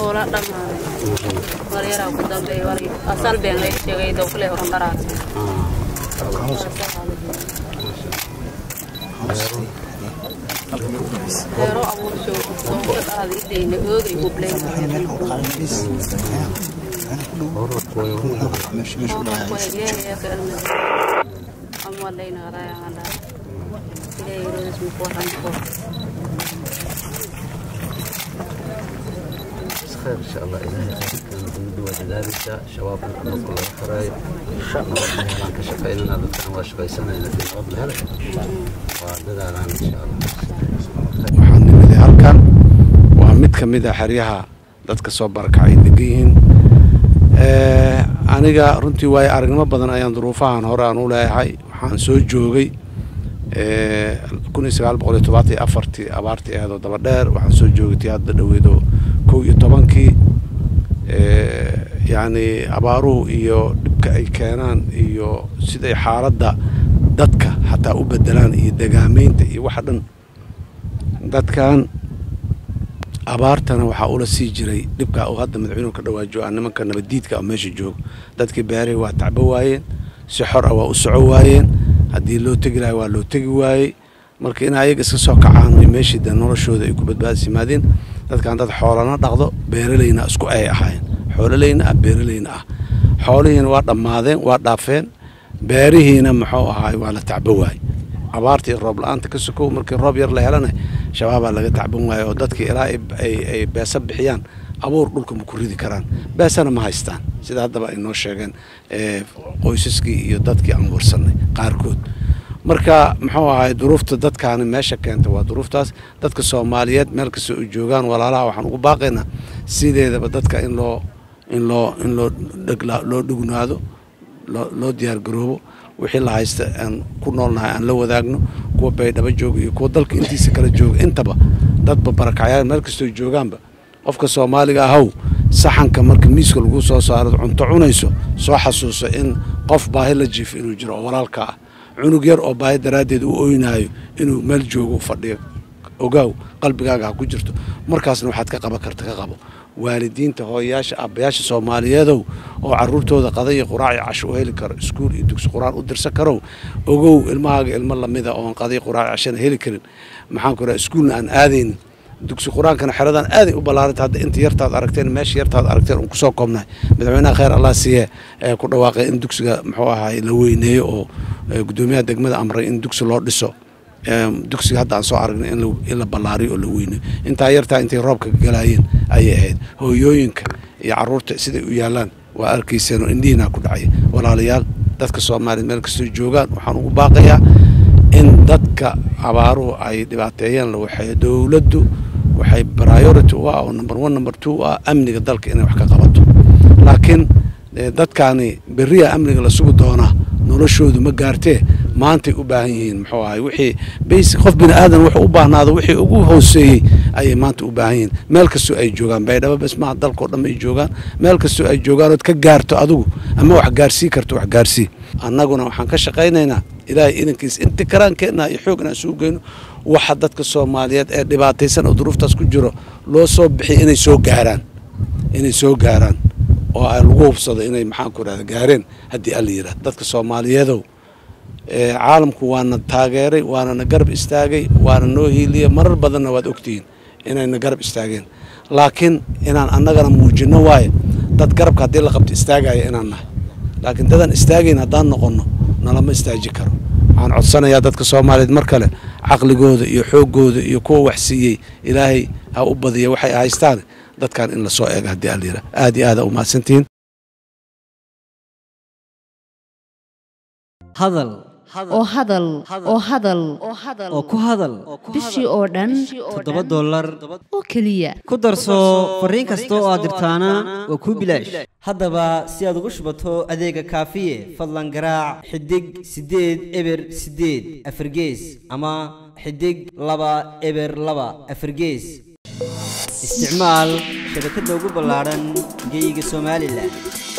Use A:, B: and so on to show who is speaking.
A: wala dhammaaday walyaraa ku dambeey wal asal been lay sheegay dowkale horan dharaas heero abuur joogo doonka qaadi idayna oogay hubleyn amaleyna qadaayaqandhaa ilaahay rodas muku waranko
B: خير ان شاء الله الهي خيركم ونبي وذلك شباب نقول الله خير ان شاء الله ربنا كشفينا ذكر وشقيسنا الى في الارض هلا وهذا ان شاء الله
C: waxaan nimiday halkan waa mid ka mid a xeryaha dadka soo barakacay degan yihiin aniga runtii waayo aragnimo badan ayaan duruufahan hore aan u leeyahay waxaan soo joogay kun iyo sagaal boqol iyo tobaatan iyo afartii abaartii aheedoo daba dheer waxaan soo joogay tii hadda dhaweedo kow iyo tobankii yacni abaaruhu iyo dhibka ay keenaan iyo siday xaaladda dadka xataa u bedelaan iyo degaameynta iyo waxa dhan dadkan abaartana waxaa ula sii jiray dhibka uu hadda madaxweynuhu ka dhawaajo ah nimanka nabaddiidka oo meesha jooga dadkii beerihii waa tacbo waayeen si xor ah waa u soco waayeen haddii loo tegi lahay waa loo tegi waayey marka in ayaga iska soo kacaan ay meeshii de noloshooda ay ku badbaadis yimaadeen dadkan dad xoolana dhaqdo beeralayna isku ay ahaayeen xoololayna ah beeralayna ah xoolihiina waa dhammaadeen waa dhaafeen beerihiina muxuu ahaay waa la tacbo waayey abaartii roob la-aanta ka sokow markii roob yar la helana shabaabaa laga tacban waayo oo dadkii ilaa ay beesa bixiyaan abuur dhulka ma ku ridi karaan beesana ma haystaan sida haddaba ay noo sheegeen qoysaskii iyo dadkii aan warsanay qaarkood marka muxuu ahay duruufta dadkaani meesha keenta waa duruuftaas dadka soomaaliyeed meel kasta u joogaan walaalaha waxaan ugu baaqaynaa sideedaba dadka in loo in loo in loo loo dhugnaado loo diyaargaroobo wixii la haysta aan ku noolnahay aan la wadaagno kuwa baydhabo jooga iyo kuwa dalka intiisa kala jooga intaba dadba barakacyaal meel kastoo joogaanba qofka soomaaliga ahow saxanka marka miiska lagu soo saaro cunto cunayso soo xasuuso in qof baahi la jiifo inuu jiro oo walaalka ah cunug yar oo baahi daraaddeed u oynaayo inuu meel joogo fadhiyo ogaaw qalbigaaga ha ku jirto markaasna waxaad ka qaban karta ka qabo waalidiinta hooyayaasha aabbayaasha soomaaliyeedow oo caruurtooda qada iyo quraac iyo casho u heli karo iskuul iyo dugsi qur-aan u dirsan karow ogow ilmahaaga ilmo lamida oon qada quraac cashana heli karin maxaan ku raha iskuulna aan aadaynin dugsi qur-aankana xeradan aaday u ballaaranta hadda inta yartaad aragteen meesha yartaad aragteen un kusoo koobnahay madaxweynaha kheyr allah siiye ee ku dhawaaqay in dugsiga muxuu ahaay la weyneeyo oo guddoomiyaha degmada amray in dugsi loo dhiso dugsiga hadda aan soo aragnay in la ballaariyo oo la weyneeyo intaa yartaa intay roobka galaayeen ayay ahayd hooyooyinka iyo caruurta siday u yaalaan waa arkayseen oo indhihiinaa ku dhacaya walaalayaal dadka soomaaliya meel kastoo joogaan waxaan ugu baaqayaa in dadka abaaruhu ay dhibaateeyeen la waxeeyo dowladdu waxay priority u ah oo number one number two u ah amniga dalka inay wax ka qabato laakiin dadkaani berriya amniga la sugi doonaa noloshoodu ma gaartee maantay u baahan yihiin muxuu ahay wixii basi qof bini aadan wuxuu u baahnaado wixii ugu hooseeyey ayay maanta u baahan yihiin meel kastoo ay joogaan baydhabo bes maha dalkao dhan ay joogaan meel kastoo ay joogaan ood ka gaarto adigu ama wax gaarsii karto wax gaarsii annaguna waxaan ka shaqaynaynaa ilaahay idankiis inti karaankeenna iyo xoog inaan suu geyno waxa dadka soomaaliyeed ee dhibaataysan oo duruuftaas ku jiro loo soo bixiy inay soo gaaraan inay soo gaaraan oo ay lagu hubsado inay maxaanku irahda gaareen haddii alla yidhahdo dadka soomaaliyeedow caalamku waana taageeray waana na garab istaagay waana noo hiiliyey marar badanna waad ogtihiin inayna garab istaageen laakiin inaan annagana muujinno waaye dad garabka haddii la qabto istaagaya inaan nahay laakiin dadaan istaagayn haddaan noqonno nalama istaaji karo waxaan codsanayaa dadka soomaaliyeed mar kale caqligooda iyo xooggooda iyo kuwa wax siiyey ilaahay ha u badiya waxay haystaan dadkan in lasoo eega haddii alla yidhah aad iyo aada umahadsantihiin
D: hadal
E: oo hadal oo hadal
D: oo ku hadal
E: bishii oo dhan
D: toddoba dollar
E: oo keliya
D: ku darso fariin kasta oo aad dirtaana waa kuu bilaash haddaba si aad ugu shubato adeega kaafiye fadlan garaac xidig siddeed eber siddeed afargees ama xidig laba eber laba afargees isticmaal shabakadda ugu ballaadhan geyga somalilan